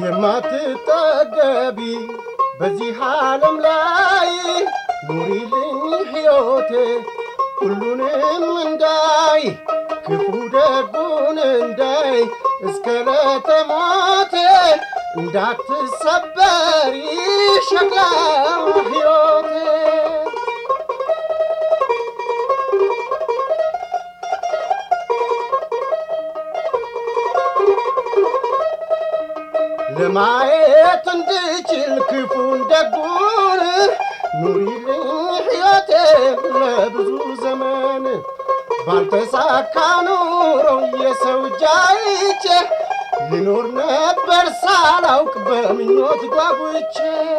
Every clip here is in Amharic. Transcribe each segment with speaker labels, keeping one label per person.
Speaker 1: የማትጠገቢ በዚህ ዓለም ላይ ኑሪልኝ ሕይወቴ ሁሉንም እንዳይ ክፉ ደጉን እንዳይ እስከ ለተሞቴ እንዳትሰበሪ ሸክላ ሕይወቴ ለማየት እንድችል ክፉን ደጉን ኑሪልኝ ሕይወቴ ለብዙ ዘመን ባልተሳካ ኑሮ የሰው እጅ አይቼ ልኖር ነበር ሳላውቅ በምኞት ጓጉቼ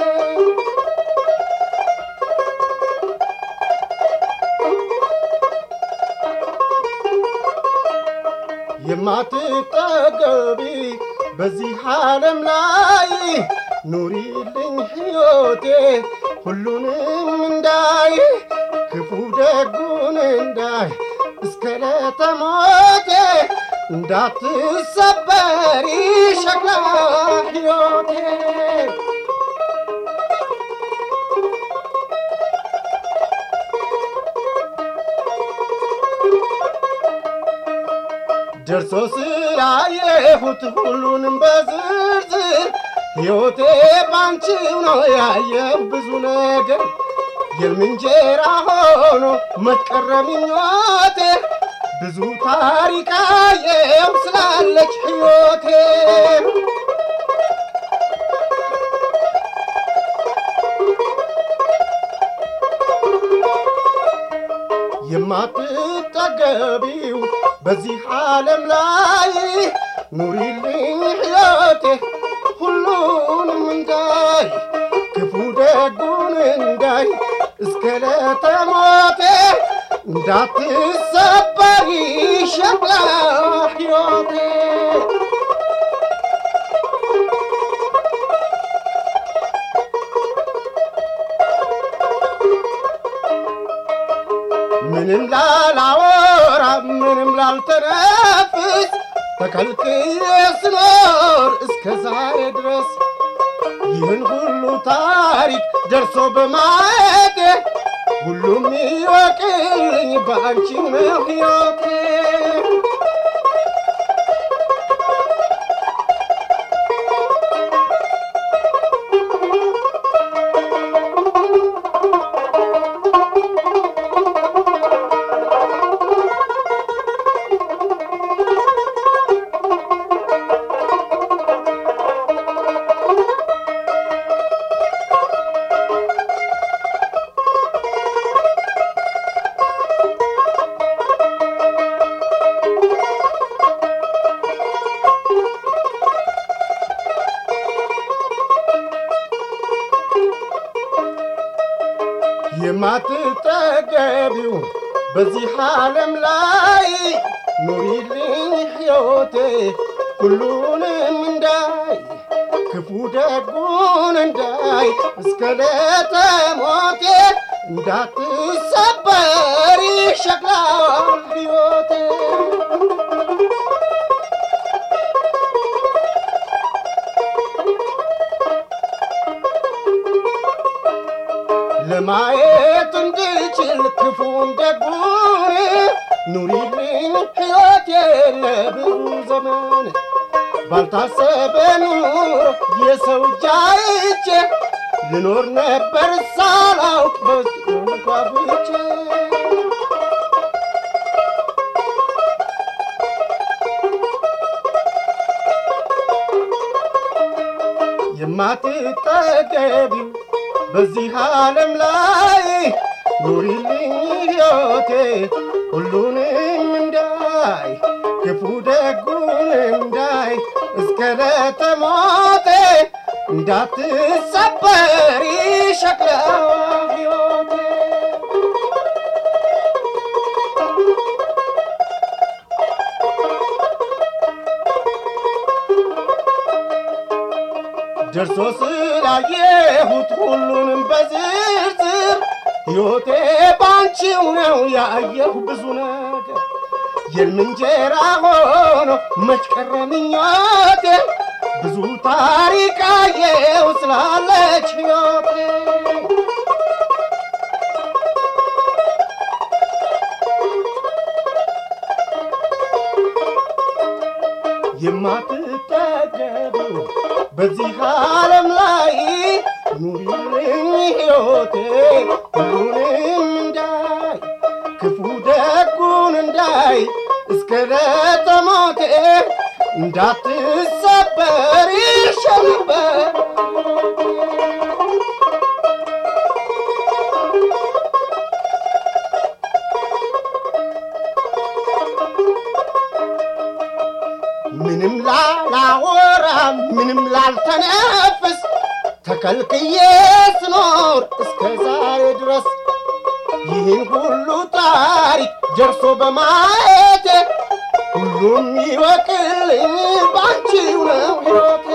Speaker 1: የማትጠገቢ በዚህ ዓለም ላይ ኑሪልኝ ሕይወቴ ሁሉንም እንዳይ ክፉ ደጉን እንዳይ እስከ ለተሞቴ እንዳትሰበሪ ሸክላ ሕይወቴ ደርሶ ስላየሁት ሁሉንም በዝርዝር ሕይወቴ ባንቺው ነው ያየው ብዙ ነገር የልምንጀራ ሆኖ መቀረ ምኞቴ ብዙ ታሪክ አየው ስላለች ሕይወቴ የማትጠገቢው በዚህ ዓለም ላይ ኑሪልኝ ሕይወቴ ሁሉንም እንዳይ ክፉ ደጉን እንዳይ እስከ ለተሞቴ እንዳትሰበሪ ሸክላ ሕይወቴ ምንም ላላወራ ምንም ላልተነፍስ ተከልክዬ ስኖር እስከ ዛሬ ድረስ ይህን ሁሉ ታሪክ ደርሶ በማየቴ ሁሉም ይወቅልኝ በአንቺው ነው ሕይወቴ የማትጠገቢው በዚህ ዓለም ላይ ኑሪልኝ ሕይወቴ ሁሉንም እንዳይ ክፉ ደጉን እንዳይ እስከ ለተሞቴ እንዳትሰበሪ ሸክላ ሕይወቴ ለማየት እንድችል ክፉን ደጉን ኑሪልኝ ሕይወቴ ለብዙ ዘመን ባልታሰበ ኑሮ የሰው እጅ አይቼ ልኖር ነበር ሳላውቅ በጓጉቼ የማትጠገቢው በዚህ ዓለም ላይ ኑሪልኝ ሕይወቴ ሁሉንም እንዳይ ክፉ ደጉን እንዳይ እስከ ለተሞቴ እንዳትሰበሪ ሸክላ ሕይወቴ ደርሶ ስላየሁት ሁሉንም በዝርዝር ሕይወቴ ባንቺው ነው ያየሁ ብዙ ነገር የልም እንጀራ ሆኖ መች ቀረ ምኞቴ ብዙ ታሪክ አየው ስላለች ሕይወቴ የማትጠገቡ በዚህ ዓለም ላይ ኑሪልኝ ሕይወቴ ሁሉንም እንዳይ ክፉ ደጉን እንዳይ እስከ ለተሞቴ እንዳትሰበር ይሸነበር ምንም ላላወራ ምንም ላልተነፍስ ተከልክዬ ስኖር እስከ ዛሬ ድረስ ይህን ሁሉ ታሪክ ደርሶ በማየቴ ሁሉም ይወቅልኝ ባንቺው ነው ሕይወቴ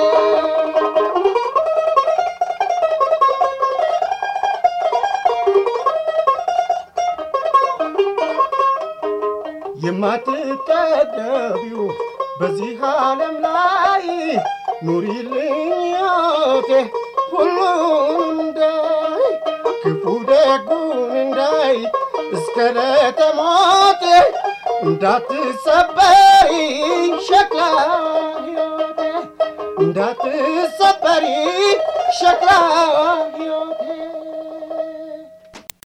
Speaker 1: የማትጠገቢው በዚህ ዓለም ላይ ኑሪልኝ ሕይወቴ ሁሉን እንዳይ ክፉ ደጉን እንዳይ እስከ ለተሞቴ እንዳትሰበሪ ሸክላ ሕይወቴ እንዳትሰበሪ ሸክላ ሕይወቴ